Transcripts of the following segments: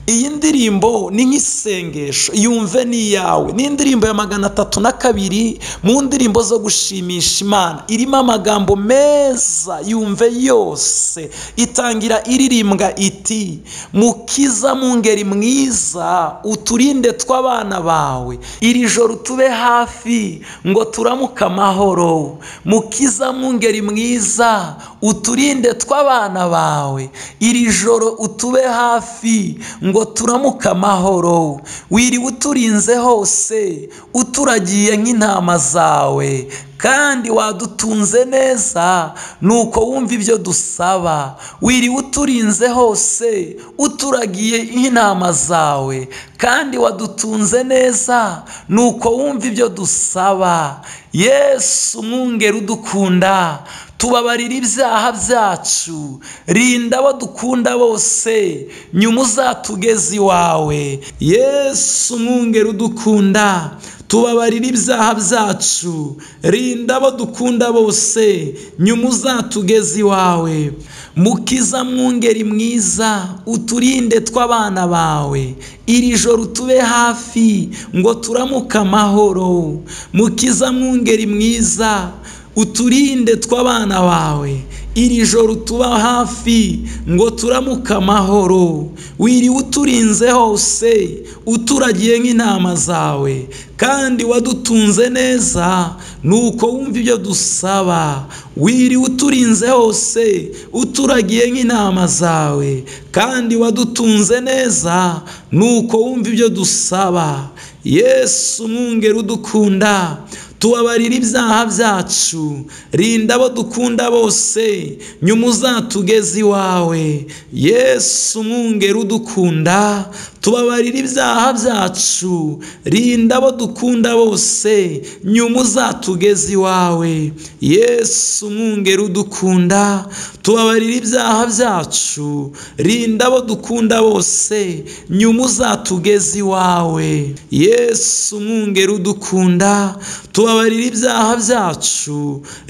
iyi ndirimbo ni nk'isengesho yumve ni iyawe ni indirimbo ya magana atatu na kabiri mu ndirimbo zo gushimisha imana irimo amagambo meza yumve yose itangira iririmbwa iti mukiza mu ngeri mwiza uturinde tw'abana bawe iri joro tube hafi ngo turamuke amahoro mukiza mu ngeri mwiza uturinde tw'abana bawe iri joro utube hafi ngo turamuke amahoro wiriwe uturinze hose uturagiye nk'intama zawe kandi wadutunze neza nuko wumva ibyo dusaba wiriwe uturinze hose uturagiye nk'intama zawe kandi wadutunze neza nuko wumva ibyo dusaba yesu umwungeri udukunda tubabarira ibyaha byacu rinda abo dukunda bose nyuma uzatugeze iwawe yesu umwungeri udukunda tubabarira ibyaha byacu rinda abo dukunda bose nyuma uzatugeze iwawe mukiza mwungeri mwiza uturinde tw'abana bawe iri joro tube hafi ngo turamuke amahoro mukiza mwungeri mwiza uturinde tw'abana bawe iri joro tuba hafi ngo turamuke amahoro wiriwe uturinze hose uturagiye nk'intama zawe kandi wadutunze neza nuko wumva ibyo dusaba wiriwe uturinze hose uturagiye nk'intama zawe kandi wadutunze neza nuko wumva ibyo dusaba yesu umwungeri udukunda tubabarira ibyaha byacu rinda abo dukunda bose nyuma uzatugeze iwawe yesu umwungeri udukunda tubabarira ibyaha byacu rinda abo dukunda bose nyuma uzatugeze iwawe yesu umwungeri udukunda tubabarira ibyaha byacu rinda abo dukunda bose nyuma uzatugeze iwawe yesu umwungeri udukunda tubabarira ibyaha byacu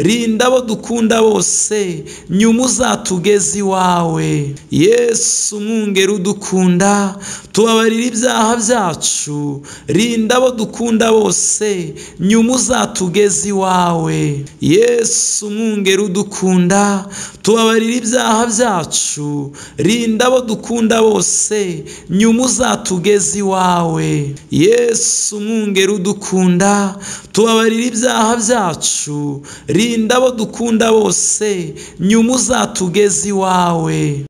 rinda abo dukunda bose nyuma uzatugeze iwawe yesu umwungeri udukunda tubabarira ibyaha byacu rinda abo dukunda bose nyuma uzatugeze iwawe yesu umwungeri udukunda tubabarira ibyaha byacu rinda abo dukunda bose nyuma uzatugeze iwawe yesu umwungeri udukunda tubabarira ibyaha byacu rinda abo dukunda bose nyuma uzatugeze iwawe